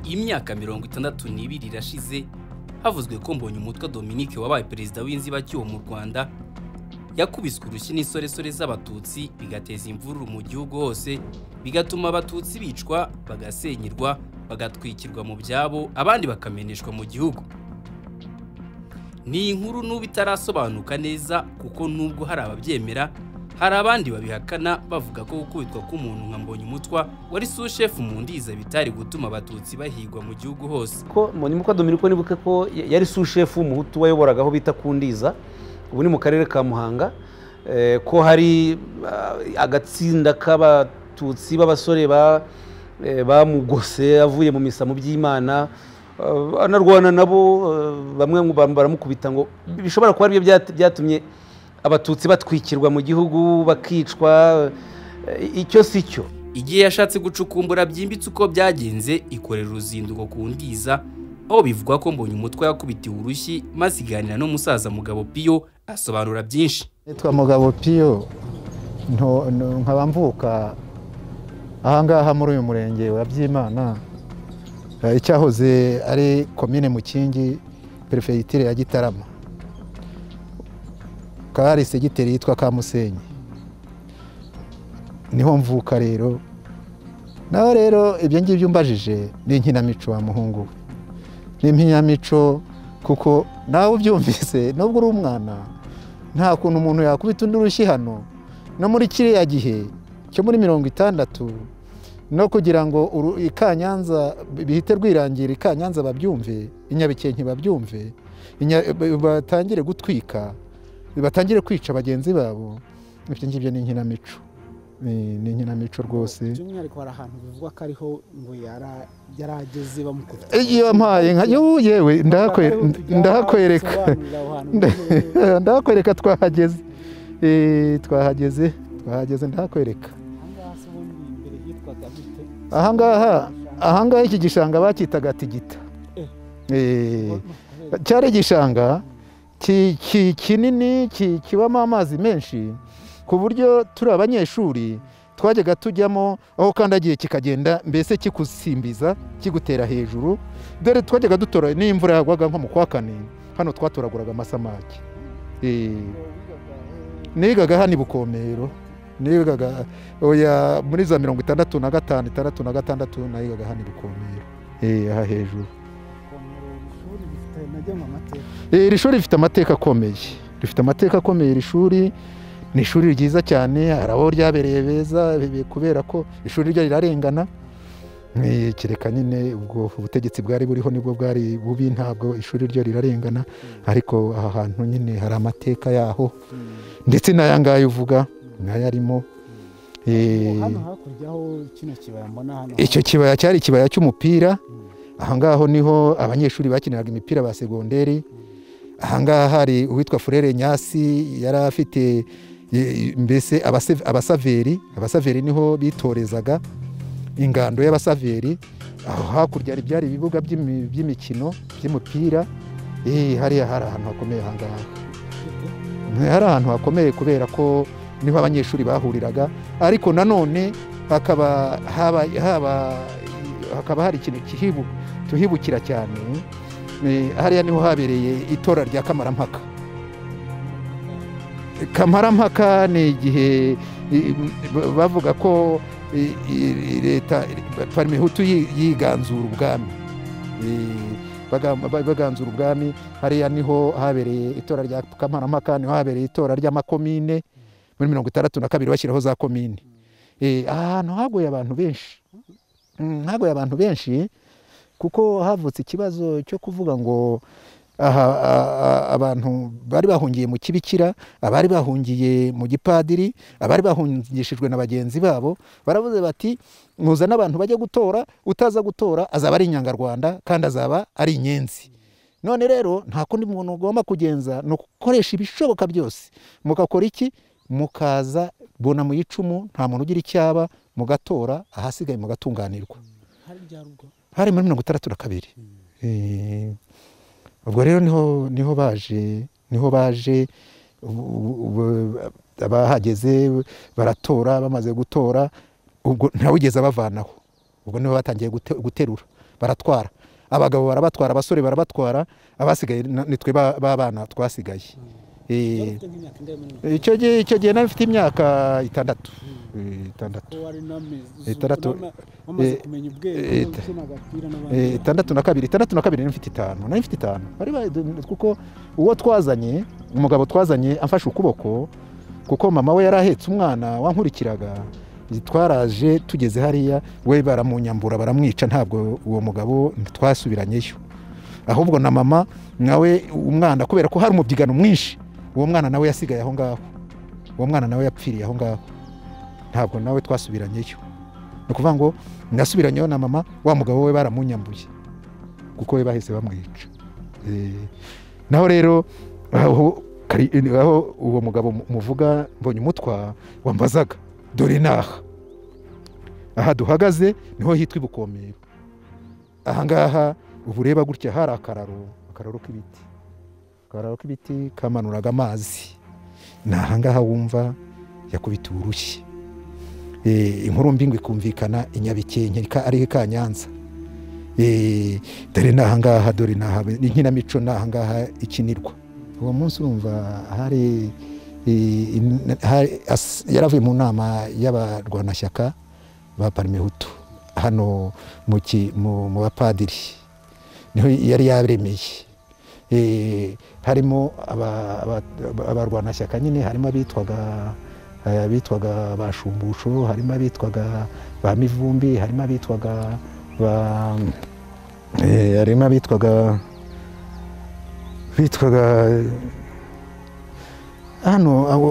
imyaka mirongo itandatu n'ibiri irashize havuzwe ko mbonye umutwe Dominique wabaye perezida w'inzibacyuho mu Rwanda yakubiswe urushyi n'insoresore z'abatutsi bigateza imvururu mu gihugu hose bigatuma abatutsi bicwa bagasenyerwa bagatwikirwa mu byabo abandi bakameneshwa mu gihugu ni inkuru n'ubu itarasobanuka neza kuko nubwo hari ababyemera hari abandi babihakana bavuga ko gukubitwa k'umuntu nka Mbonyumutwa wari sushefu mu ndiza bitari gutuma abatutsi bahigwa mu gihugu hose ko Mbonyumutwa Dominiko nibuke ko yari sushefu w'umuhutu wayoboraga aho bita ku ndiza ubu ni mu karere ka muhanga ko hari agatsinda k'abatutsi b'abasore bamugose avuye mu misa mu by'imana anarwana nabo bamwe baramukubita ngo bishobora kuba aribyo byatumye abatutsi batwikirwa mu gihugu bakicwa icyo si cyo igihe yashatse gucukumbura byimbitse uko byagenze ikorera uruzinduko ku ndiza aho bivugwa ko mbonye umutwe yakubitiwe urushyi maze iganira n'umusaza mugabo piyo asobanura byinshi nitwa mugabo piyo nkaba mvuka ahangaha muri uyu murenge wa byimana icyahoze ari komine mukingi perefegitire ya gitarama hari segiteri yitwa kamusenyi niho mvuka rero naho rero ibyo ngibyo umbajije ni inkinamico wa muhungu we ni impinamico kuko nawe ubyumvise nubwo uri umwana nta kuntu umuntu yakubita undi urushyi hano no muri kiriya gihe cyo muri mirongo itandatu no kugira ngo ikanyanza bihite rwirangira ikanyanza babyumve inyabikenke babyumve batangire gutwika batangire kwica bagenzi babo ibyo ngibyo ni inkinamico ni inkinamico rwose by'umwihariko hari ahantu bivuga ko ariho ngo yari ageze bamukubita iyo mpaye nka yewe ndahakwereka ndahakwereka twahageze twahageze twahageze ndahakwereka ahangaha ahangaha iki gishanga bakitaga tigita cyari igishanga kinini kibamo amazi menshi ku buryo turi abanyeshuri twajyaga tujyamo aho ukandagiye kikagenda mbese kigusimbiza kigutera hejuru dore twajyaga dutora n'imvura yagwaga nko mu kwa kane hano twatoraguraga amasamaki nigaga hano i bukomero nigaga oya muri za mirongo itandatu na gatanu itandatu na gatandatu nayigaga hano ibikomero aha hejuru iri shuri rifite amateka akomeye rifite amateka akomeye iri shuri ni ishuri ryiza cyane hari aho ryabereye beza kubera ko ishuri ryo rirarengana kereka nyine ubwo ubutegetsi bwari buriho nibwo bwari bubi ntabwo ishuri ryo rirarengana ariko aha hantu nyine hari amateka yaho ndetse n'ayangaya uvuga nayo arimo icyo kibaya cyari ikibaya cy'umupira ahangaho niho abanyeshuri bakiniraga imipira ba segonderi ahangaha hari uwitwa furere nyasi yari afite mbese abasaveri abasaveri niho bitorezaga ingando y'abasaveri aho hakurya hari byari ibibuga by'imikino by'umupira hariya hari ahantu hakomeye ahangaha hari ahantu hakomeye kubera ko niho abanyeshuri bahuriraga ariko nanone hakaba hari ikintu tuhibukira cyane hariya niho habereye itora rya kamarampaka kamarampaka ni igihe bavuga ko leta parmehutu yiganzura ubwami baganzura ubwami hariya niho habereye itora rya kamarampaka niho habereye itora ry'amakomine muri mirongo itandatu na kabiri bashyiraho za komini ahantu hagoye abantu benshi hagoye abantu benshi kuko havutse ikibazo cyo kuvuga ngo aha abantu bari bahungiye mu kibikira abari bahungiye mu gipadiri abari bahungishijwe na bagenzi babo baravuze bati muza n'abantu bajya gutora utaza gutora azaba ari inyangarwanda kandi azaba ari inyenzi none rero nta kundi muntu ugomba kugenza ni ugukoresha ibishoboka byose mugakora iki mukaza bona mu icumu nta muntu ugira icyaba mugatora ahasigaye mugatunganirwa hari muri mirongo itandatu na kabiri ubwo rero niho baje niho baje bahageze baratora bamaze gutora ubwo ntawugeze abavanaho ubwo niho batangiye guterura baratwara abagabo barabatwara abasore barabatwara abasigaye na- nitwe ba- b'abana twasigaye Eh, Yari afite nk'imyaka ingana muri mirongo icyo gihe icyo gihe nari mfite imyaka itandatu Eh, itandatu kuko wari unameze Eh, itandatu- unama- wamaze eh, kumenya ubwenge eh, no gukina agapira n'abandi Eh, itandatu na kabiri itandatu na kabiri nari mfite itanu nari mfite itanu bari ba- kuko uwo twazanye umugabo twazanye amfashe ukuboko kuko mama we yari ahetse umwana wankurikiraga twaraje tugeze hariya we baramunyambura baramwica ntabwo uwo mugabo twasubiranyeyo ahubwo na mama nawe umwana kubera ko hari umubyigano mwinshi uwo mwana nawe yasigaye aho ngaho uwo mwana nawe yapfiriye aho ngaho ntabwo nawe twasubiranyeyo ni ukuvuga ngo nasubiranyeho na mama wa mugabo we baramunyambuye kuko we bahise bamwica Eh, naho rero aho kari- aho uwo mugabo mu- muvuga mbonye umutwa wambazaga dore naha aha duhagaze niho hitwa ibukomero ahangaha ubu ureba gutya hari akararo akararo k'ibiti akararo k'ibiti kamanuraga amazi ni ahangaha wumva yakubita urushyi Eh, inkuru mbingo ikumvikana i nyabikenke ka- ari ka nyanza Eh, dore ni ahangaha dore ni aha inkinamico ni ahangaha ikinirwa uwo munsi wumva hari eh, in- hari- as- yaravuye mu nama y'abarwanashyaka ba parime hutu hano mu ki- mu mu bapadiri niho yari yaremeye Eh, harimo aba- aba- aba- abarwanashyaka nyine harimo abitwaga abitwaga ba shumbusho harimo abitwaga ba mivumbi harimo abitwaga ba eh, harimo abitwaga bitwaga hano abo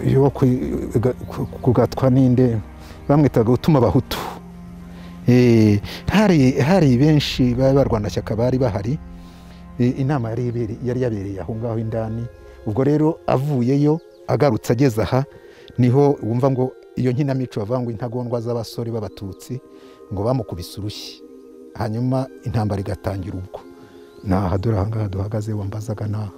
iyo wo kwi- ga- ku- kugatwa ninde bamwitaga utuma abahutu Eh, hari hari benshi b'abarwanashyaka bari bahari Eh, inama yari ibere- yari yabereye aho ngaho indani ubwo rero avuyeyo agarutse ageze aha niho wumva ngo iyo nkinamico bavuga ngo intagondwa z'abasore b'abatutsi ngo bamukubise urushyi hanyuma intambara igatangira ubwo ni aha dore aha ngaha duhagaze wambazaga naho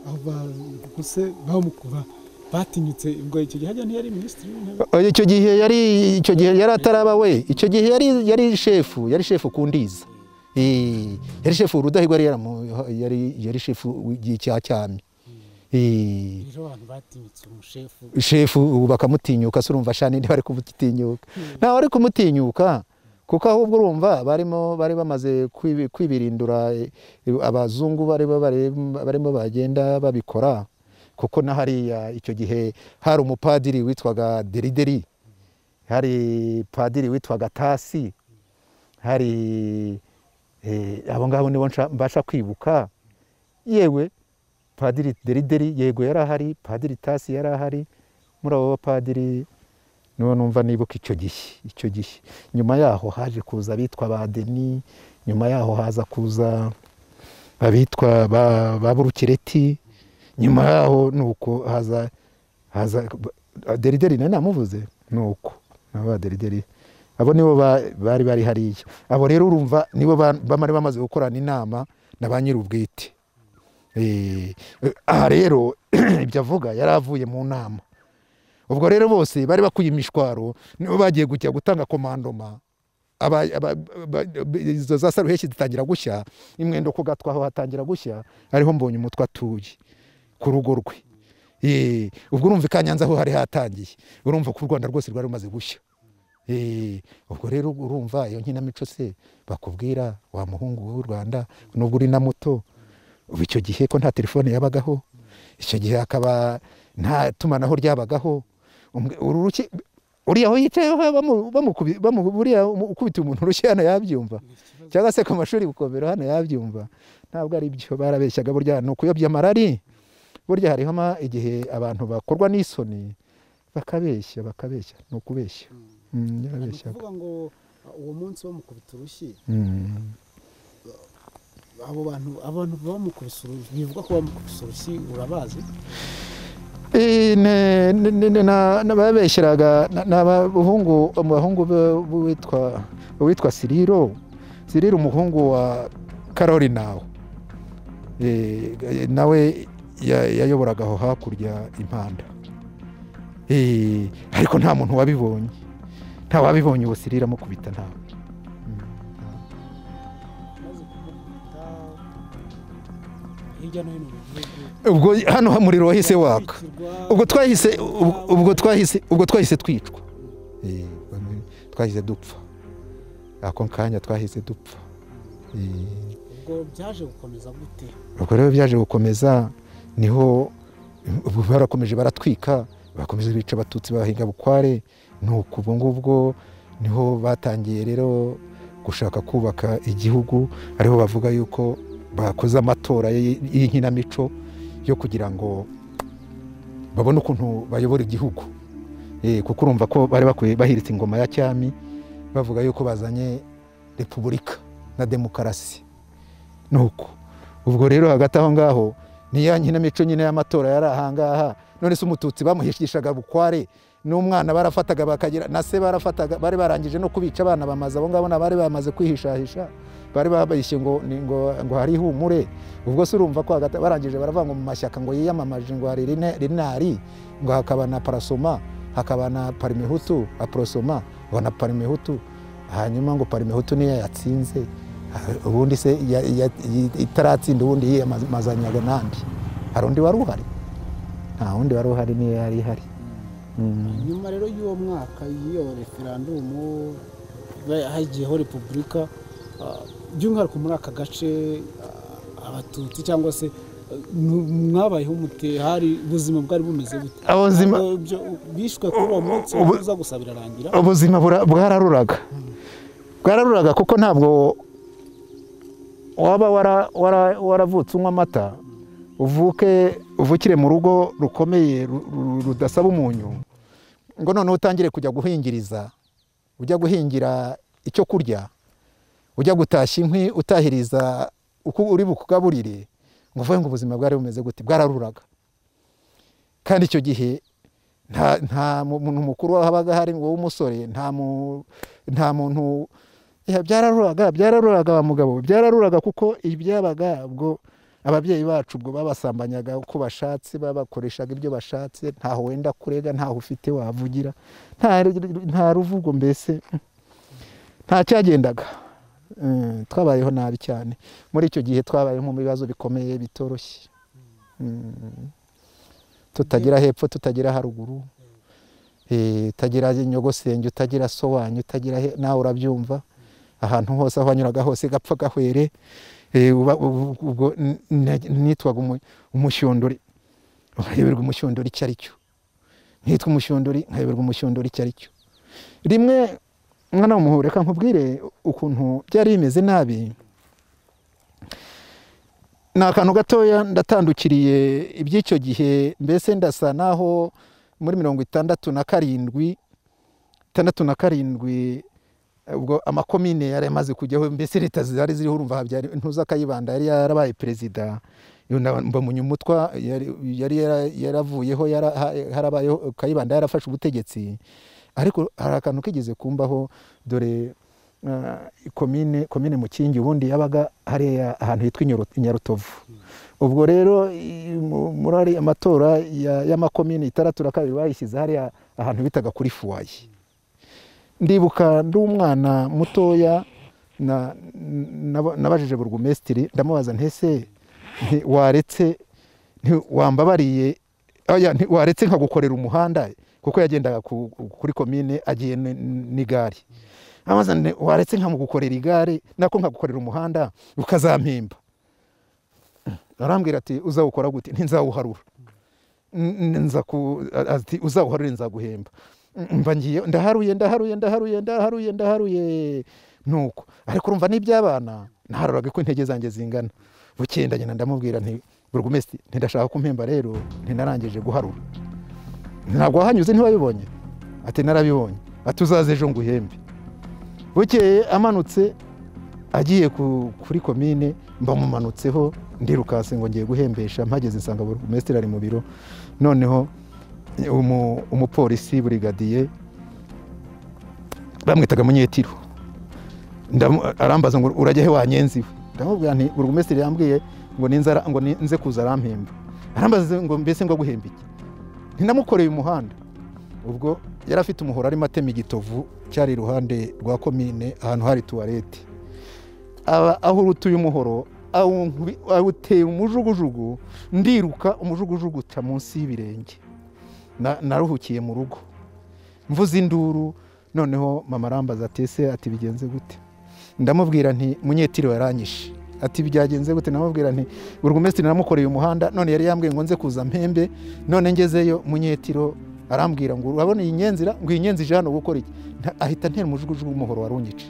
aho ba- gusa bamukuba batinyutse ubwo icyo gihe hajya ntiyari minisitiri w'intebe icyo gihe yari icyo gihe yari ataraba we icyo gihe yari yari shefu yari shefu ku ndiza Eh, yari shefu urudahigwa yari yaramu- yari yari shefu w'igihe cya cyami Eh, rero abantu batinyutse umushefu shefu ubu bakamutinyuka se urumva shani ntibari kumutinyuka ntawe ari kumutinyuka kuko ahubwo urumva barimo bari bamaze kwibi- kwibirindura eh, abazungu bari bo bari- barimo bagenda babikora kuko na hariya icyo gihe hari umupadiri witwaga derideri hari padiri witwaga tasi hari eh, abo ngabo nibo nsha- mbasha kwibuka yewe padiri derideri yego yari ahari padiri tasi yari ahari muri abo bapadiri nibo numva nibuka icyo gihe icyo gihe nyuma yaho haje kuza abitwa ba deni nyuma yaho haza kuza abitwa ba, ba burukireti nyuma yaho ni uko haza haza derideri nari namuvuze ni uko nabo ba derideri abo nibo ba- bari bari hariya abo rero urumva nibo ba- bamari bamaze gukorana inama na ba nyir'ubwite Eh, aha rero ibyo avuga yari avuye mu nama ubwo rero bose bari bakuye imishwaro nibo bagiye gujya gutanga komandoma Aba- aba- ba- ba- izo za saruheshi zitangira gushya imwendo ku gatwa aho hatangira gushya ariho mbonye umutwe atuye ku rugo rwe Eh, ubwo urumva i kanyanza aho hari hatangiye urumva ko u rwanda rwose rwari rumaze gushya Eh, ubwo rero urumva iyo nkinamico se bakubwira wa muhungu w'u rwanda nubwo uri na muto ubu icyo gihe ko nta telefone yabagaho icyo gihe hakaba nta tumanaho ryabagaho Umwe- uru ruki- uriya aho yicayeho bamu- bamukubi- bamu- buriya umu- ukubita umuntu urushyi hano yabyumva cyangwa se ku mashuri bukomero hano yabyumva ntabwo ari byo barabeshyaga burya ni ukuyobya amarari burya hariho ama- igihe abantu bakorwa n'isoni bakabeshya bakabeshya ni ukubeshya Mm, ni yarabeshyaga ukuvuga ngo uh, uwo munsi bamukubita urushyi Mm. abo bantu abantu bamukubise urushyi bivuga ko bamukubise urushyi urabazi Eh, ne- ne- ne- ne- na- nababeshyeraga na- ni abahungu umuhungu witwa witwa siriro siriro umuhungu wa karori nawe nawe ya- yayoboraga aho hakurya impanda Eh, ariko nta muntu wabibonye nta wabibonye uwo siriro amukubita ntawe amaze kumukubita hirya no hino mu gihugu ubwo hano umuriro wahise waka kwicirwa ubwo twahise ubwo- ubwo twahise ubwo twahise twicwa Eh, twahise dupfa ako kanya twahise dupfa Eh, ubwo byaje gukomeza gute ubwo rero byaje gukomeza niho ubwo barakomeje baratwika bakomeza bica abatutsi bahinga bukware nuko ubwo ngubwo niho batangiye rero gushaka kubaka igihugu ariho bavuga yuko bakoze amatora y- y'inkinamico yo kugira ngo babone ukuntu bayobora igihugu Eh, kuko urumva ko bari bakwiye bahiritse ingoma ya cyami bavuga yuko bazanye repubulika na demokarasi nuko ubwo rero hagati aho ngaho ni ya nkinamico nyine y'amatora yari ahangaha none se umututsi bamuhishishaga bukware n'umwana barafataga bakagira na se barafataga bari barangije no kubica abana bamaze abo ngabo na bari bamaze kwihishahisha bari babishye ngo ni- ngo ngo hari ihumure ubwo se urumva ko hagati barangije baravanga mu mashyaka ngo yiyamamaje ngo hari rine- rinari ngo hakaba na parasoma hakaba na parimihutu aprosoma ngo na parimihutu hanyuma ngo parimihutu niyo yatsinze ubundi se ya- ya- yi- itaratsinda ubundi yiyamazanyaga nandi hari undi wari uhari nta wundi wari uhari niyo yari ihari Mm. nyuma rero y'uwo mwaka y'iyo referandumu ba- hagiyeho repubulika ah, by'umwihariko muri aka gace ah, abatutsi cyangwa se ah, nu- mwabayeho umute hari ubuzima bwari bumeze gute ubuzima Eh, byo- bishwe kuri uwo munsi ubu- uza gusa birarangira ubuzima bura- bwararuraga bwararuraga kuko ntabwo waba wara- wara- waravutse unywa amata uvuke uvukire mu rugo rukomeye ru- ru- rudasaba umunyu ngo noneho utangire kujya guhingiriza ujya guhingira icyo kurya ujya gutashya inkwi utahiriza uko uri bukugaburire ngo uvuge ngo ubuzima bwari bumeze gute bwararuraga kandi icyo gihe nta nta muntu mukuru wabaga hari ngo w'umusore nta mu nta muntu Ya, byararuraga byararuraga wa mugabo byararuraga kuko ibyabaga ubwo ababyeyi bacu ubwo babasambanyaga uko bashatse babakoreshaga ibyo bashatse ntaho wenda kurega ntaho ufite wavugira nta nta ruvugo mbese nta cyagendaga Mm, twabayeho nabi cyane muri icyo gihe twabayeho mu bibazo bikomeye bitoroshye Mm tutagira hepfo tutagira haruguru Eh, utagira nyogosenge utagira so wanyu utagira he- nawe urabyumva ahantu hose aho wanyuraga hose gapfa gahwere Eh, uba- ubu- ubwo n- n- nitwaga umu- umushyondori nkayoberwa umushyondori icyo ari cyo nitwa umushyondori nkayoberwa umushyondori icyo ari cyo rimwe mwana w'umuhore reka nkubwire ukuntu byari bimeze nabi ni akantu gatoya ndatandukiriye iby'icyo gihe mbese ndasa naho muri mirongo itandatu na karindwi itandatu na karindwi ubwo amakomine yari yamaze kujyaho mbese leta zari ziriho urumva Habyari- ntuza kayibanda yari yarabaye perezida mbamuyumutwa yari yara- yaravuyeho yara- ha- harabayeho kayibanda yarafashe ubutegetsi ariko hari akantu kigeze kumbaho dore ah, komine komine mukingi ubundi yabaga hariya ahantu hitwa Inyoro- inyarutovu ubwo rero i- mu- muri ariya amatora ya- y'amakomine itandatu na kabiri bayishyize hariya ahantu bitaga kuri fuwaye ndibuka ndi umwana mutoya na- nab- nabajije burugumesitiri ndamubaza ntese nti waretse nti wambabariye oya, nti waretse nkagukorera umuhanda kuko yagendaga ku- kuri komine agiye n- n'igare amaze waretse nkamugukorera igare nako nkagukorera umuhanda ukazampemba arambwira ati uzawukora gute ntinzawuharura N- n- nza ku ati uzawuharure nzaguhemba M- mba ngiye ndaharuye ndaharuye ndaharuye ndaharuye ndaharuye nuko ariko urumva n'iby'abana naharuraga ko intege zanjye zingana bukenda nyina ndamubwira nti burugumesitiri ntidashaka kumpemba rero ntinarangije guharura ntabwo wahanyuze ntiwabibonye ati narabibonye ati uzaze ejo nguhembe bukeye amanutse agiye ku- kuri komine mbamumanutseho ndirukanse ngo ngiye guhembesha mpageze nsanga burugumesitiri ari mu biro noneho umu- umupolisi burigadiye bamwitaga munyetiro Ndamu- arambaza ngo urajya he wanyenzi we ndamubwira nti burugumesitiri yambwiye ngo ninzara ngo ni- nze kuza arampemba arambaza ngo mbese ngo aguhembe iki ntinamukoreye umuhanda ubwo yari afite umuhoro arimo atema igitovu cyari iruhande rwa komine ahantu hari tuwarete aba aho urutuye umuhoro awunkubi- awutera umujugujugu ndiruka umujugujugu uca munsi y'ibirenge Na- naruhukiye mu rugo mvuze induru noneho mama arambaza ati ese ati bigenze gute ndamubwira nti munyetiri waranyishe ati byagenze gute ndamubwira nti burugumesitiri namukoreye umuhanda none yari yambwiye ngo nze kuza mpembe none ngezeyo munyetiro arambwira ngo urabona iyi nyenzira ngo iyi nyenzi ije hano gukora iki Nta- ahita ntera umujugujugu w'umuhoro warunyice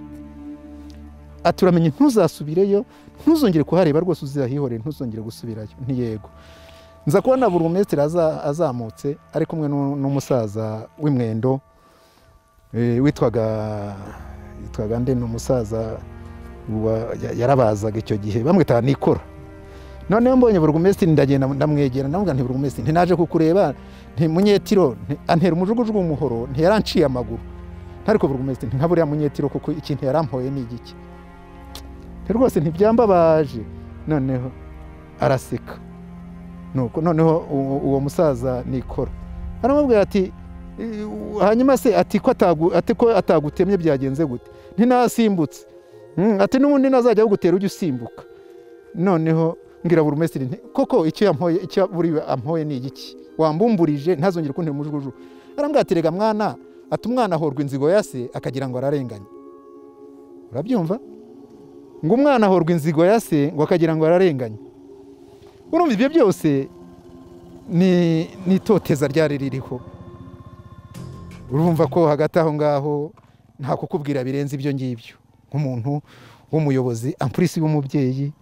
ati uramenye ntuzasubireyo ntuzongere kuhareba rwose uzahihorere ntuzongere gusubirayo ntiyego nza kubona burugumesitiri aza- azamutse ari kumwe n'u- n'umusaza w'imwendo eh, witwaga yitwaga nde ni umusaza wa- ya- yarabazaga icyo gihe bamwitaga nikora noneho mbonye burugumesitiri ndagenda ndamwegera ndamubwira nti burugumesitiri ntinaje kukureba nti munyetiro nti- antera umujugujugu w'umuhoro ntiyaranciye amaguru ntariko burugumesitiri nti nka buriya munyetiro kuko ikintu yarampoye ni igiki Nti rwose ntibyambabaje noneho araseka nuko noneho uwo- uwo musaza nikora aramubwira ati "Eh, hanyuma se ati ko atagu- ati ko atagutemye byagenze gute ntinasimbutse Mm, ati n'ubundi nazajya agutera ujye usimbuka noneho mbwira buri umesiri nti koko icyo yampoye icyo buriwe ampoye ni igiki wambumburije ntazongere kuntera umujugujugu arambwira ati rega mwana ati umwana ahorwa inzigo ya se akagira ngo ararenganye urabyumva ngo umwana ahorwa inzigo ya se ngo akagira ngo ararenganye urumva ibyo byose ni ni itoteza ryari ririho urumva ko hagati aho ngaho nta kukubwira birenze ibyo ngibyo nk'umuntu w'umuyobozi ampurisi w'umubyeyi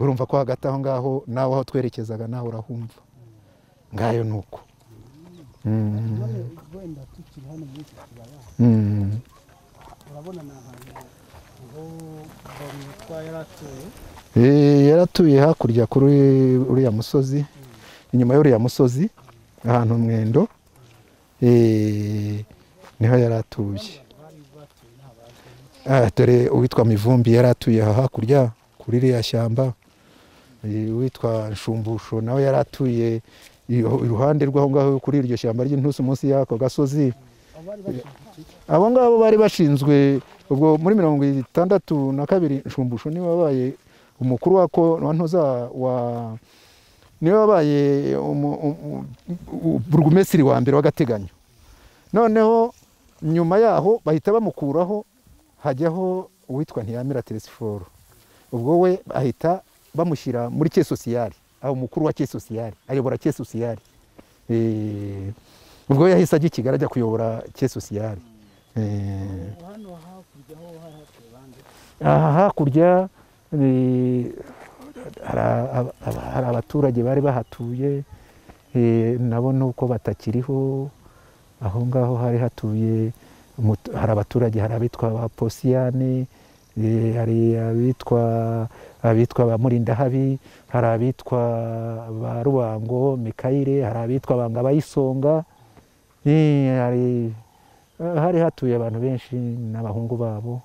urumva ko hagati aho ngaho nawe aho twerekezaga nawe urahumva ngayo ni uko Mm, wenda tukiri hano muri iki kibaya mm, urabona ni ahantu ngo bamwitwa yari atuye Eh, yaratuye hakurya kuri uriya musozi inyuma y'uriya musozi ahantu mwendo eh, niho yari atuye bari batuye nta bantu Ah, dore uwitwa mivumbi yari atuye aha hakurya kuri ririya shyamba Eh, uwitwa nshumbusho nawe yari atuye iyo- iruhande rw'aho ngaho kuri iryo shyamba ry'intusi munsi y'ako gasozi abo bari bashyigikiye abo ngabo bari bashinzwe ubwo muri mirongo itandatu na kabiri nshumbusho niwe wabaye umukuru wako wa ntuza wa niwe wabaye umu- umu- u- u- burugumesitiri wa mbere w'agateganyo noneho nyuma yaho bahita bamukuraho hajyaho uwitwa ntiyamira teresiforo ubwo we bahita bamushyira muri cye sosiyari aho umukuru wa cye sosiyari ayobora cye sosiyari Eh, ubwo yahise ajya i kigali ajya kuyobora cye sosiyari Eh, hano hakurya ho hari hatuye bande aha hakurya eh, hari aba- aba- hari abaturage bari bahatuye eh, nabo nuko batakiriho aho ngaho hari hatuye umutu- hari abaturage hari abitwa ba posiyane eh, hari abitwa abitwa ba murindahabi hari abitwa ba rubango mikayire hari abitwa banga bayisonga eh, hari hari hatuye abantu benshi n'abahungu babo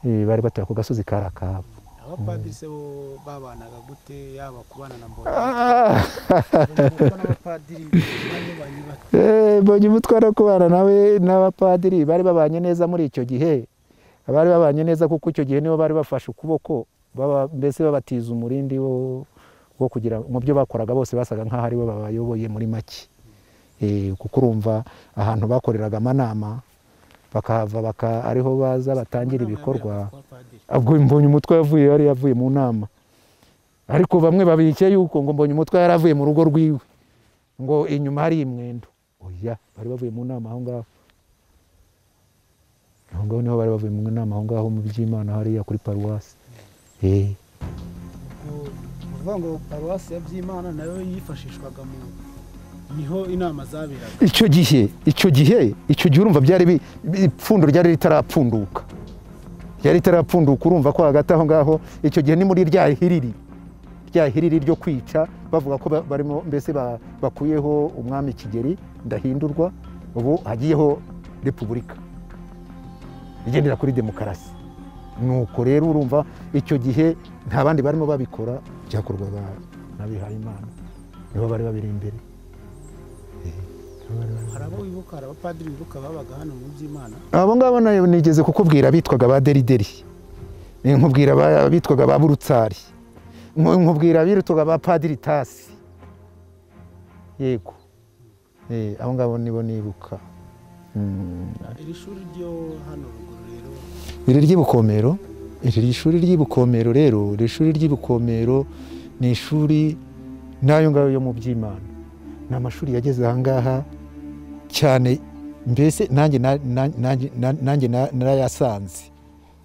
eh, bari batuye ku gasozi karakabo abapadiri se bo babanaga gute yaba kubana na mbona Ah, kuko n'abapadiri bamwe banyura eh, mbonye umutware wo kubana nawe n'abapadiri bari babanye neza muri icyo gihe bari babanye neza kuko icyo gihe nibo bari bafashe ukuboko baba- mbese babatiza umurindi wo wo kugira mu byo bakoraga bose basaga nk'aho aribo babayoboye muri make Eh, kuko urumva ahantu bakoreraga amanama bakahava baka ariho baza batangira ibikorwa ubwo mbonye umutwe yavuye yari yavuye mu nama ariko bamwe babirike yuko ngo mbonye umutwe yari avuye mu rugo rwiwe ngo inyuma hari imwendo oya bari bavuye mu nama aho ngaho aho ngaho niho bari bavuye mu nama aho ngaho mu by'imana hariya kuri paruwasi Eh, kuvuga ngo paruwasi ya byimana nayo yifashishwaga mu niho inama zaberaga icyo gihe icyo gihe icyo gihe urumva byari bi- bi- ipfundo ryari ritarapfunduka ryari ritarapfunduka urumva ko hagati aho ngaho icyo gihe ni muri rya hiriri rya hiriri ryo kwica bavuga ko ba- barimo mbese ba- bakuyeho umwami kigeri ndahindurwa ubu hagiyeho repubulika igendera kuri demokarasi nuko rero urumva icyo gihe nta bandi barimo babikora byakorwaga n'abihayimana nibo bari babiri imbere hari abo wibuka hari abapadiri wibuka babaga hano mu byimana abo ngabo nayo nigeze kukubwira bitwaga ba derideri nkubwira abitwaga ba burutsari nkubwira abitwaga ba padiritasi yego Eh, abo ngabo nibo nibuka Mm. iri shuri ryo hano ruguru rero iri ry'ibukomero iri shuri ry'ibukomero rero iri shuri ry'ibukomero ni ishuri n'ayo ngayo yo mu by'imana ni amashuri yageze aha ngaha cyane mbese nanjye na- na- nanjye na- nanjye na- narayasanze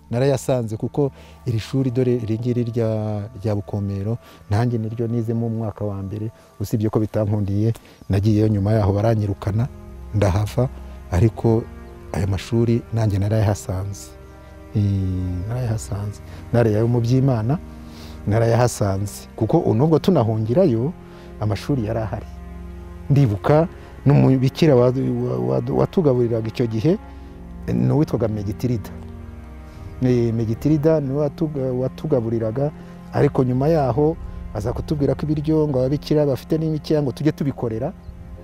narayasanze kuko iri shuri dore iri ngiri rya- rya bukomero nanjye niryo nizemo umwaka wa mbere usibye ko bitankundiye nagiyeyo nyuma yaho baranyirukana ndahava ariko aya mashuri nanjye narayahasanze Eh, narayahasanze narayayo mu by'imana narayahasanze kuko unubwo tunahungirayo amashuri yari ahari ndibuka n'umubikira wa- wa- wa- watugaburiraga icyo gihe eh, ni uwitwaga megitirida Eh, megitirida ni we watuga- watugaburiraga ariko nyuma yaho aza kutubwira ko ibiryo ngo ababikira bafite n'imikeya ngo tujye tubikorera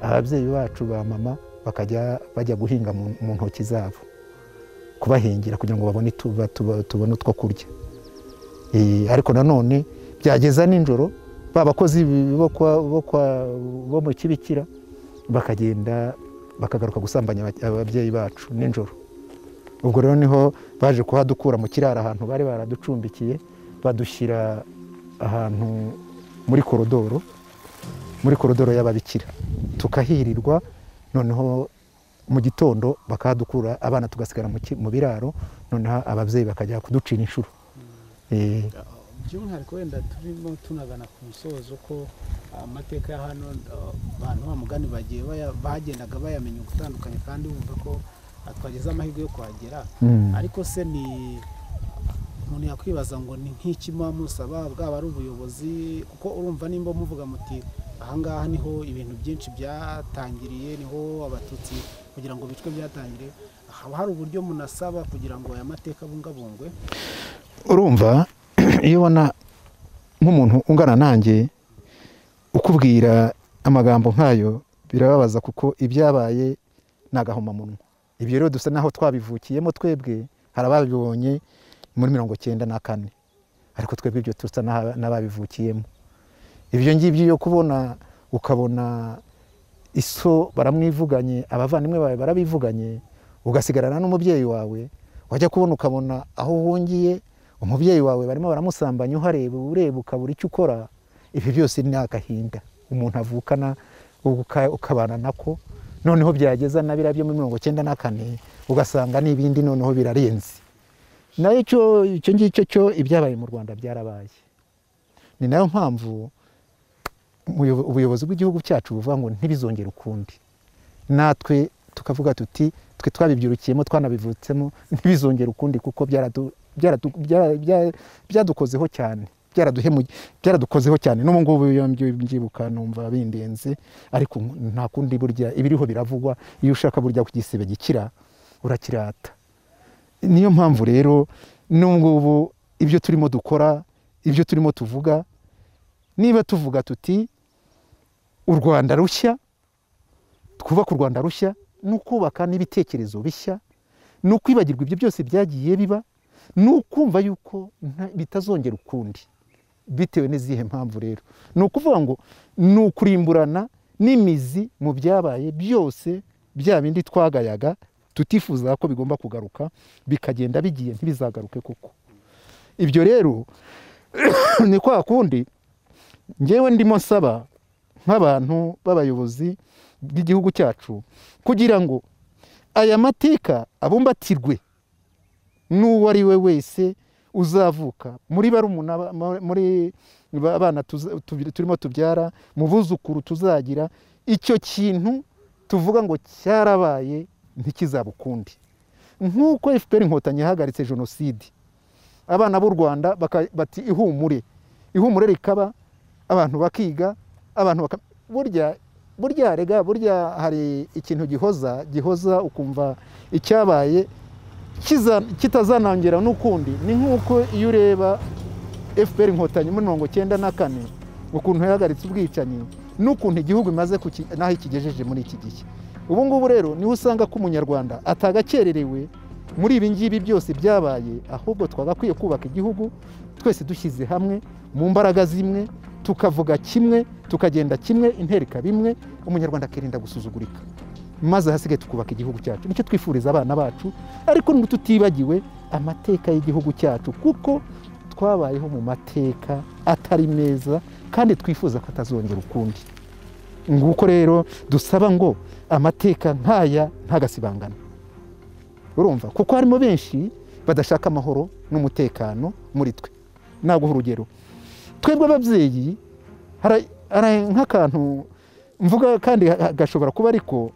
ababyeyi bacu ba mama bakajya bajya guhinga mu mu ntoki zabo kubahingira kugira ngo babone tuba- tuba- tubone utwo kurya Eh, ariko nanone byageza nijoro ba bakozi bo kwa- bo kwa- bo mu kibikira bakagenda bakagaruka gusambanya aba- ababyeyi bacu nijoro ubwo rero niho baje kuhadukura mu kiraro ahantu bari baraducumbikiye badushyira ahantu muri korodoro muri korodoro y'ababikira tukahirirwa noneho mu gitondo bakahadukura abana tugasigara mu ki- mu biraro noneho ababyeyi bakajya kuducira inshuro Eh, by'umwihariko wenda turimo tunagana ku musozo ko amateka ya hano uh, abantu bamugani bagiye baya- bagendaga bayamenya gutandukanye kandi bumva ko uh, twagize amahirwe yo kuhagera mm. ariko se ni umuntu yakwibaza ngo ni nk'iki muba musaba bwaba ari ubuyobozi kuko urumva nimba muvuga muti ahangaha niho ibintu byinshi byatangiriye niho abatutsi kugira ngo bicwe byatangiriye haba hari uburyo munasaba kugira ngo aya mateka abungabungwe urumva iyo ubona nk'umuntu ungana nanjye ukubwira amagambo nk'ayo birababaza kuko ibyabaye ni agahomamunwa ibyo rero dusa naho twabivukiyemo twebwe hari ababibonye muri mirongo cyenda na kane ariko twebwe ibyo dusa n'aba- n'ababivukiyemo ibyo ngibyo yo kubona ukabona iso baramwivuganye abavandimwe bawe barabivuganye ugasigarana n'umubyeyi wawe wajya kubona ukabona aho uhungiye umubyeyi wawe barimo baramusambanya uhareba ureba ukabura icyo ukora ibi byose ni agahinda umuntu avukana uka- ukabana nako noneho byageza na biriya byo muri mirongo cyenda na kane ugasanga n'ibindi noneho birarenze nayo icyo icyo ngicyo cyo ibyabaye mu rwanda byarabaye ni nayo mpamvu umuyobo- ubuyobozi bw'igihugu cyacu buvuga ngo ntibizongere ukundi natwe tukavuga tuti twe twabibyirukiyemo twanabivutsemo ntibizongere ukundi kuko byaradu- byaradu- byara- bya- byadukozeho cyane byaraduhemu- byaradukozeho cyane n'ubu ngubu iyo mbyi- mbyibuka numva bindenze ariko nta kundi burya ibiriho biravugwa iyo ushaka burya ku gisebe gikira urakirata niyo mpamvu rero n'ubu ngubu ibyo turimo dukora ibyo turimo tuvuga niba tuvuga tuti u rwanda rushya twubaka u rwanda rushya ni ukubaka n'ibitekerezo bishya ni ukwibagirwa ibyo byose byagiye biba ni ukumva yuko nta- bitazongera ukundi bitewe n'izihe mpamvu rero ni ukuvuga ngo ni ukurimburana n'imizi mu byabaye byose bya bindi twagayaga tutifuza ko bigomba kugaruka bikagenda bigiye ntibizagaruke kuko ibyo rero ni kwa kundi ngewe ndimo nsaba nk'abantu b'abayobozi bw'igihugu cyacu kugira ngo aya mateka abumbatirwe n'uwo ari we wese uzavuka muri barumuna ba- mu- muri ba- abana tuza- tubi- turimo tubyara mu buzukuru tuzagira icyo kintu tuvuga ngo cyarabaye ntikizaba ukundi nk'uko fpr inkotanyi yahagaritse jenoside abana b'u rwanda baka- bati ihumure ihumure rikaba abantu bakiga abantu baka burya burya rega burya hari ikintu gihoza gihoza ukumva icyabaye kiza- kitazanongera n'ukundi ni nk'uko iyo ureba fpr inkotanyi muri mirongo cyenda na kane ukuntu yahagaritse ubwicanyi n'ukuntu igihugu imaze kuki- n'aho ikigejeje muri iki gihe ubu ngubu rero niho usanga ko umunyarwanda atagakererewe muri ibi ngibi byose byabaye ahubwo twagakwiye kubaka igihugu twese dushyize hamwe mu mbaraga zimwe tukavuga kimwe tukagenda kimwe intera ikaba imwe umunyarwanda akirinda gusuzugurika maze ahasigaye tukubaka igihugu cyacu nicyo twifuriza abana bacu ariko ntitutibagiwe amateka y'igihugu cyacu kuko twabayeho mu mateka atari meza kandi twifuza ko atazongera ukundi nguko rero dusaba ngo amateka nk'aya ntagasibangane urumva kuko harimo benshi badashaka amahoro n'umutekano muri twe naguha urugero twebwe ababyeyi hari hari nk'akantu mvuga kandi gashobora kuba ariko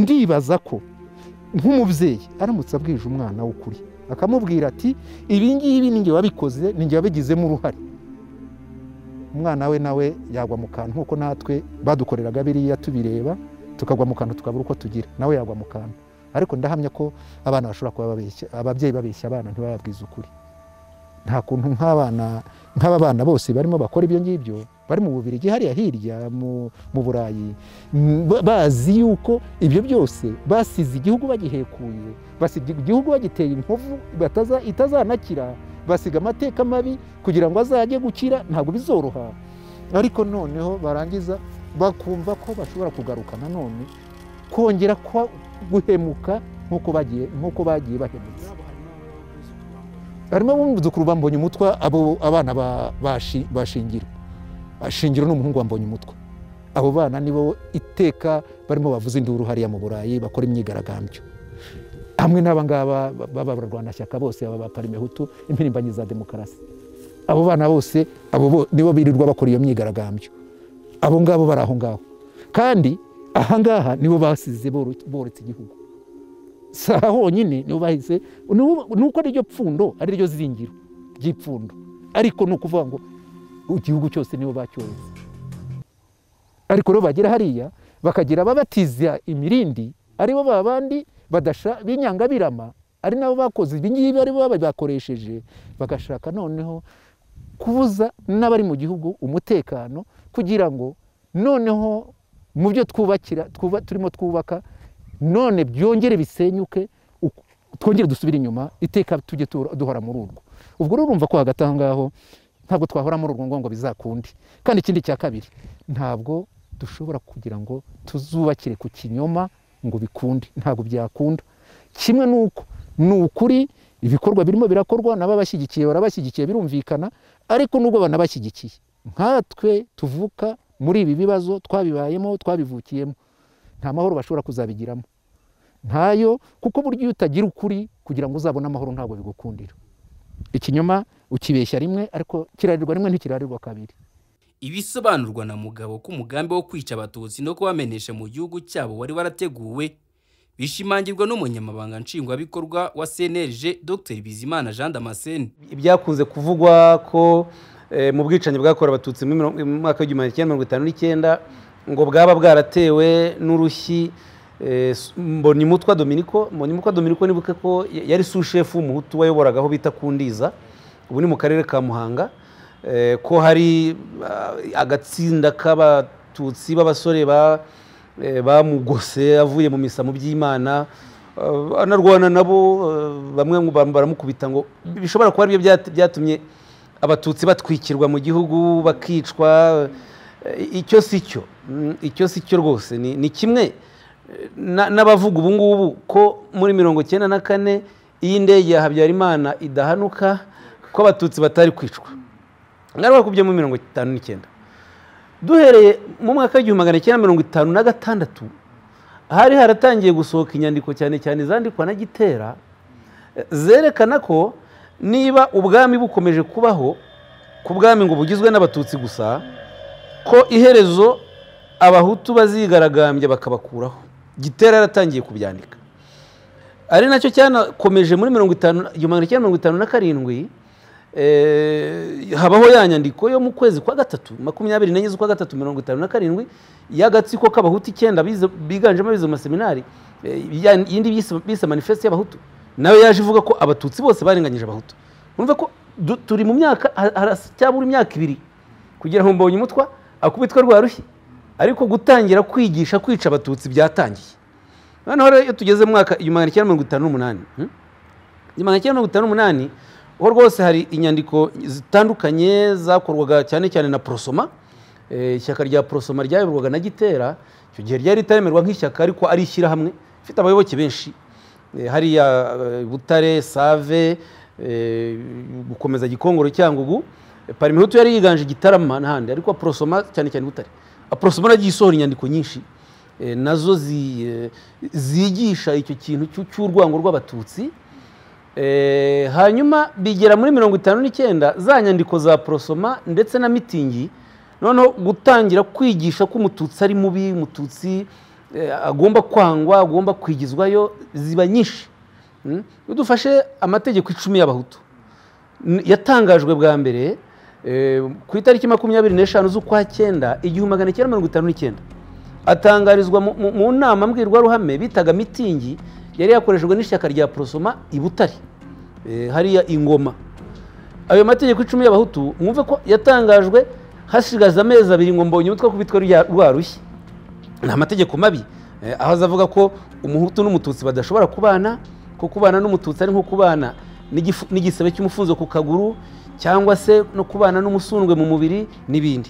ndibaza ko nk'umubyeyi aramutse abwije umwana w'ukuri akamubwira ati ibi ngibi ni njye wabikoze ni njye wabigizemo uruhare umwana we nawe yagwa mu kantu nk'uko natwe badukoreraga biriya tubireba tukagwa mu kantu tukabura uko tugira nawe yagwa mu kantu ariko ndahamya ko abana bashobora kuba babeshya ababyeyi babeshya abana ntibababwize ukuri nta kuntu nk'abana nk'aba bana bose barimo bakora ibyo ngibyo bari mu bubiri hariya hirya mu burayi bazi yuko ibyo byose basize igihugu bagihekuye basiga igihugu bagiteye inkovu itazanakira basiga amateka mabi kugira ngo azajye gukira ntabwo bizoroha ariko noneho barangiza bakumva ko bashobora kugaruka nanone kongera guhemuka nk'uko bagiye nk'uko bagiye bahemutse harimo abuzukuru bambonye umutwa abo abana bashingira ashingiro n'umuhungu wambonye umutwa abo bana nibo iteka barimo bavuza induru hariya mu burayi bakora imyigaragambyo hamwe n'abangaba b'abarwanashyaka bose aba baparimehutu impirimbanyi za demokarasi abo bana bose abo nibo birirwa bakora iyo myigaragambyo abo ngabo bari aho ngaho kandi aha ngaha nibo basize boretse igihugu si aha honyine nibo bahise ni uko ariryo pfundo ariryo zingiro ry'ipfundo ariko ni ukuvuga ngo igihugu cyose nibo bacyohetse ariko rero bagera hariya bakagira ababatiza imirindi aribo ba bandi b'inyangabirama ari nabo bakoze ibi ngibi aribo bakoresheje bagashaka noneho kubuza n'abari mu gihugu umutekano kugira ngo noneho mu byo twubakira turimo twubaka none byongere bisenyuke twongere dusubire inyuma iteka tujye duhora muri urwo ubwo rero urumva ko hagati aho ngaho ntabwo twahora muri urwo ngo bizakunde kandi ikindi cya kabiri ntabwo dushobora kugira ngo tuzubakire ku kinyoma ngo bikunde ntabwo byakunda kimwe n'uko ni ukuri ibikorwa birimo birakorwa n'ababashyigikiye barabashyigikiye birumvikana ariko n'ubwo banabashyigikiye nkatwe tuvuka muri ibi bibazo twabibayemo twabivukiyemo nta mahoro bashobora kuzabigiramo ntayo kuko burya iyo utagira ukuri kugira ngo uzabone amahoro ntabwo bigukundira ikinyoma ukibeshya rimwe ariko kirarirwa rimwe ntikirarirwa kabiri ibisobanurwa na mugabo ko umugambi wo kwica abatutsi no kubamenesha mu gihugu cyabo wari warateguwe bishimangirwa n'umunyamabanga nshingwabikorwa wa cnlg dr bizimana jean damascene ibyakunze kuvugwa ko mu bwicanyi bwakorewe abatutsi mu mwaka w'igihumbi kimwe mirongo itanu n'icyenda ngo bwaba bwaratewe n'urushyi mbonimutwa dominiko mbonimutwa dominiko nibuke ko yari sushefu w'umuhutu wayoboraga aho bita kundiza ubu ni mu karere ka muhanga ko hari agatsinda k'abatutsi b'abasore bamugose avuye mu misamo by'imana anarwana nabo bamwe baramukubita ngo bishobora kuba aribyo byatumye abatutsi batwikirwa mu gihugu bakicwa icyo si cyo icyo si cyo rwose ni kimwe n'abavuga ubu ngubu ko muri mirongo icyenda na kane iyi ndege ya habyarimana idahanuka ko abatutsi batari kwicwa ngari bakubye muri mirongo itanu n'icyenda duhereye mu mwaka w'igihumbi magana cyenda mirongo itanu na gatandatu hari haratangiye gusohoka inyandiko cyane cyane zandikwa na gitera zerekana ko niba ubwami bukomeje kubaho ku bwami ngo bugizwe n'abatutsi gusa ko iherezo abahutu bazigaragambya bakabakuraho gitera yaratangiye kubyandika ari nacyo cyanakomeje muri mirongo itanu igihumbi kimwe mirongo itanu na karindwi habaho ya nyandiko yo mu kwezi kwa gatatu makumyabiri n'enye z'ukwa gatatu mirongo itanu na karindwi y'agatsiko k'abahutu icyenda biganjemo abize mu maseminari yindi bise manifeste y'abahutu nawe yaje ivuga ko abatutsi bose barenganyije abahutu urumva ko turi mu myaka cyabura imyaka ibiri kugira ngo mbonye umutwa akubitwe rwa rushyi ariko gutangira kwigisha kwica abatutsi byatangiye noneho rero iyo tugeze mu mwaka igihumbi magana cyenda mirongo itanu n'umunani hmm? igihumbi magana cyenda mirongo itanu n'umunani ho rwose hari inyandiko zitandukanye zakorwaga cyane cyane na porosoma Eh, ishyaka rya porosoma ryayoborwaga na gitera icyo gihe ryari ritaremerwa nk'ishyaka ariko ari ishyirahamwe ifite abayoboke benshi Eh, hariya eh, butare save eh, gukomeza gikongoro cyangugu Eh, parimihutu yari yiganje gitarama n'ahandi ariko porosoma cyane cyane butare porosoma nagiye isohora inyandiko nyinshi eh, nazo zi- eh, zigisha icyo kintu cy'u- cy'urwango rw'abatutsi Eh, hanyuma bigera muri mirongo itanu n'icyenda za nyandiko za porosoma ndetse na mitingi noneho gutangira kwigisha ko umututsi ari mubi umututsi eh, agomba kwangwa agomba kwigizwayo ziba nyinshi Mm? iyo dufashe amategeko icumi y'abahutu n- yatangajwe bwa mbere eh, ku itariki makumyabiri n'eshanu z'ukwa cyenda igihumbi magana cyenda mirongo itanu n'icyenda atangarizwa mu- mu mu nama mbwirwaruhame bitaga mitingi yari yakoreshejwe n'ishyaka rya porosoma i butare Eh, hariya ingoma ayo mategeko icumi y'abahutu mwumve ko yatangajwe hasigaza amezi abiri ngo mbonye umutwe kubitwa rwarushye ni amategeko mabi Eh, aho azavuga ko umuhutu n'umututsi badashobora kubana ko kubana n'umututsi ari nko kubana n'igifu- n'igisebe cy'umufunzo ku kaguru cyangwa se no kubana n'umusundwe mu mubiri n'ibindi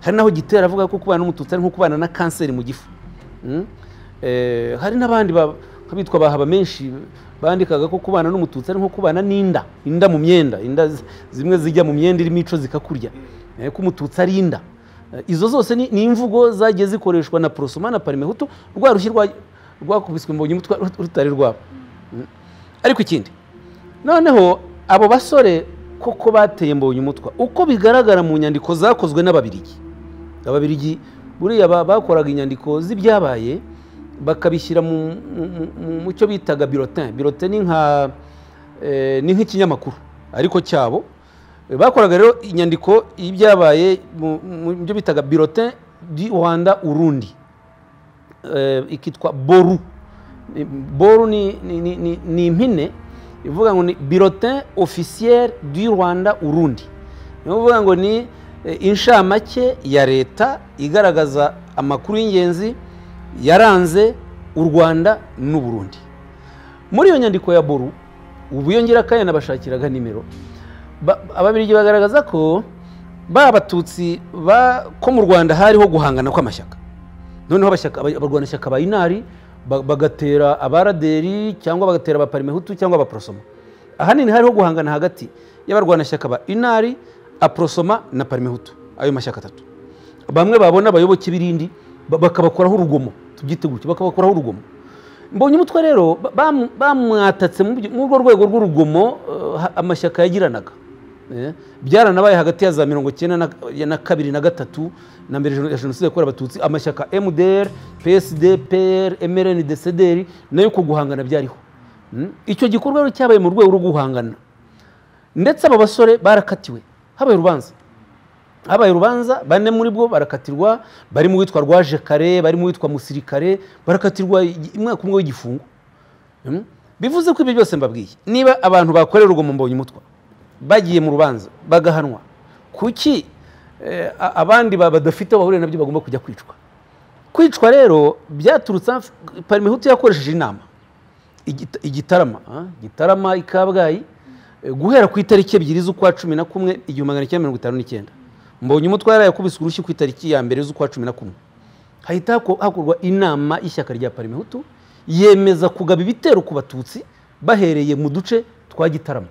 hari naho gitera avuga ko kubana n'umututsi ari nko kubana na kanseri mu gifu Mm? Eh, hari n'abandi ba- bitwa bahaba menshi bandikaga ko kubana n'umututsi ari nko kubana n'inda inda mu myenda inda zi- zimwe zijya mu myenda irimo ico zikakurya Eh, ko umututsi ari inda Eh, izo zose ni, ni imvugo zagiye zikoreshwa na porosoma na parimehutu rwa rushyi rwa- rwakubiswe mbonye umutwe rutari rwabo Mm. ariko ikindi noneho abo basore koko bateye mbonye umutwa uko bigaragara mu nyandiko zakozwe n'ababirigi ababirigi buriya ba- bakoraga inyandiko z'ibyabaye bakabishyira mu, mu, mu- mu- mu cyo bitaga birotin birotin ni nka eh, ni nk'ikinyamakuru ariko cyabo Eh, bakoraga rero inyandiko y'ibyabaye mu mu- mu byo bitaga birotin du rwanda urundi eh, ikitwa boru Ni- boru ni, ni, ni, ni, ni impine ivuga ngo ni birotin officiel du rwanda urundi ni ukuvuga ngo ni eh, inshamake ya leta igaragaza amakuru y'ingenzi yaranze u rwanda n'u burundi muri iyo nyandiko ya boru ubu iyo ngira akanya nabashakiraga nimero ba- ababirigi bagaragaza ko ba batutsi ba- ko mu rwanda hariho guhangana kw'amashyaka noneho abashyaka- aba- abarwanashyaka ba inari ba- bagatera abaraderi cyangwa bagatera abaparimehutu cyangwa abaporosoma ahanini hariho guhangana hagati y'abarwanashyaka ba inari aporosoma na parimehutu ayo mashyaka atatu bamwe babona abayoboke b'irindi ba- bakabakoraho urugomo tubyite gutyo bakabakoraho urugomo mbonye umutwe rero ba- bamu- bamwatatse mu byo- muri urwo rwego rw'urugomo eh, ha- amashyaka yagiranaga Eh, byaranabaye hagati ya za mirongo icyenda na- ya na kabiri na gatatu na mbere ya jenoside yakorewe abatutsi amashyaka mdr psd pr mrn dcdr nayo uko guhangana byariho Mm. icyo gikorwa rero cyabaye mu rwego rwo guhangana ndetse aba basore barakatiwe habaye urubanza habaye urubanza bane muri bo barakatirwa bari mu witwa rwaje kare bari mu witwa musirikare barakatirwa igi- umwaka umwe w'igifungo Mm? bivuze ko ibyo byose mbabwiye niba abantu bakorera urugomo mbonye umutwa bagiye mu rubanza bagahanwa kuki eh, a- abandi ba- badafite aho bahuriye nabyo bagomba kujya kwicwa kwicwa rero byaturutse af- parmehutu yakoresheje inama Igita- igitarama ah, gitarama i kabgayi eh, guhera ku itariki ebyiri z'ukwa cumi na kumwe igihumbi magana cyenda mirongo itanu n'icyenda mbonye umutwe yari yakubise urushyi ku itariki ya mbere z'ukwa cumi na kumwe hahita hako- hakorwa inama y'ishyaka rya parimehutu yemeza kugaba ibitero ku batutsi bahereye mu duce twa gitarama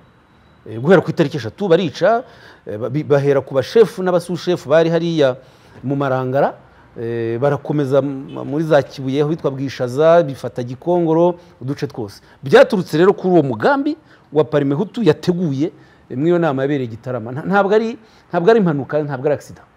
Eh, guhera ku itariki eshatu barica eh, ba- bi- bahera ku bashefu n'abasushefu bari hariya mu marangara eh, barakomeza m- muri za kibuye aho bitwa bwishaza bifata gikongoro uduce twose byaturutse rero kuri uwo mugambi wa parimehutu yateguye eh, muri iyo nama yabereye gitarama ntabwo ari ntabwo ari impanuka ntabwo ari agisida